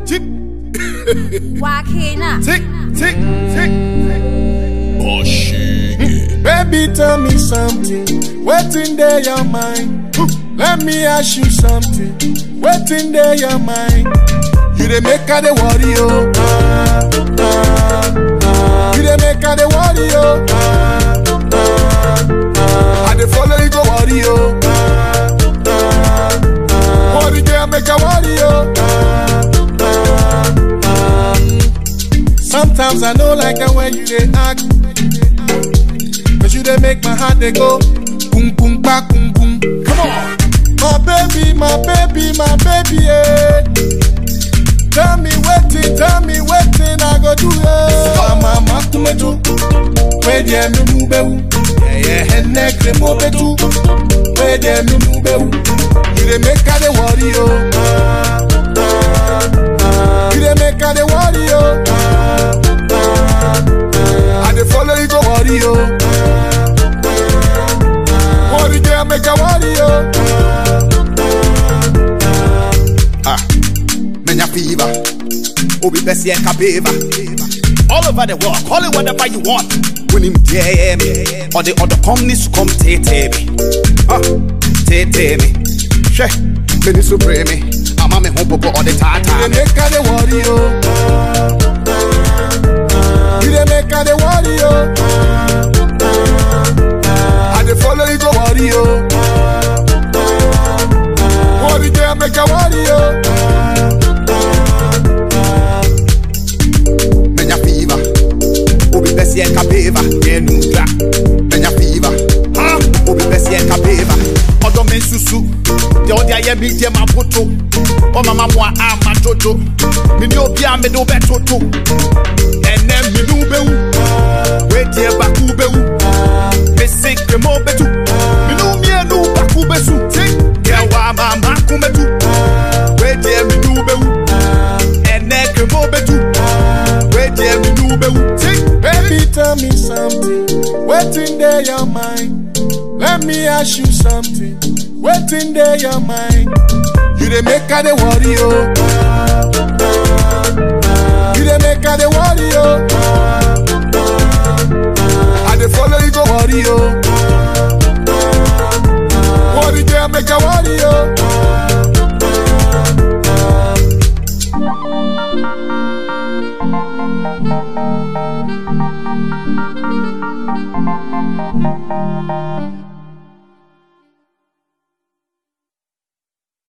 Tick, Wakina. tick, tick, tick. Baby, tell me something. What's in there your mind? Let me ask you something. What's in there your mind? You the make her the worry, oh. Ah, ah, ah. You the make her the worry, oh. Ah, ah, ah. I the follow you go worry, oh. Ah, ah, ah. Worry girl make her worry, oh. Ah, ah, ah. Sometimes I know like the way you they act. Cause you they make my heart they go boom boom ba boom boom. Come on. My baby, my baby, my baby, yeah. Tell me waiting, tell me waiting, I go do it. Mama, makumetu, where the me mube, yeah yeah, and neck the mobetu, where the me mube. You they make her the worry, oh. Ah, ah, ah. You they make her the worry, oh. Ah, ah, ah. I dey follow you go worry, oh. Worry girl, make a worry, oh. Ah, menya fever. Obi besi and kabeva. All over the world, call it whatever you want. When him dare me, or the other companies come take me. Ah, take me. She, me ni supreme. I'm a me home popo all the You time. dey make her the worry, oh. You dey make her the worry, oh. I dey follow you go worry, oh. Worry girl, make a worry, oh. Menya fever. Obi besi and kabeva. Yeah, nudra. Menya fever. Ah, obi besi and kabeva. Odo men susu. De odi aye bi de ma poto. O mama mo a ma jojo. Mi ni obi a me do be toto. Ene mi nu be wu. We die ba ku be wu. Me sink mo betu. Mi nu mi enu ba ku be su. Ke wa ma ma ku metu. We die mi nu be wu. Ene ke mo betu. We die mi nu be wu. Baby, tell me something. What's in there your mind? Let me ask you something. What's in there your mind? You dey make her the worry, oh. You dey make her the worry, oh. I dey follow you go worry, oh. Worry girl, make her worry, oh.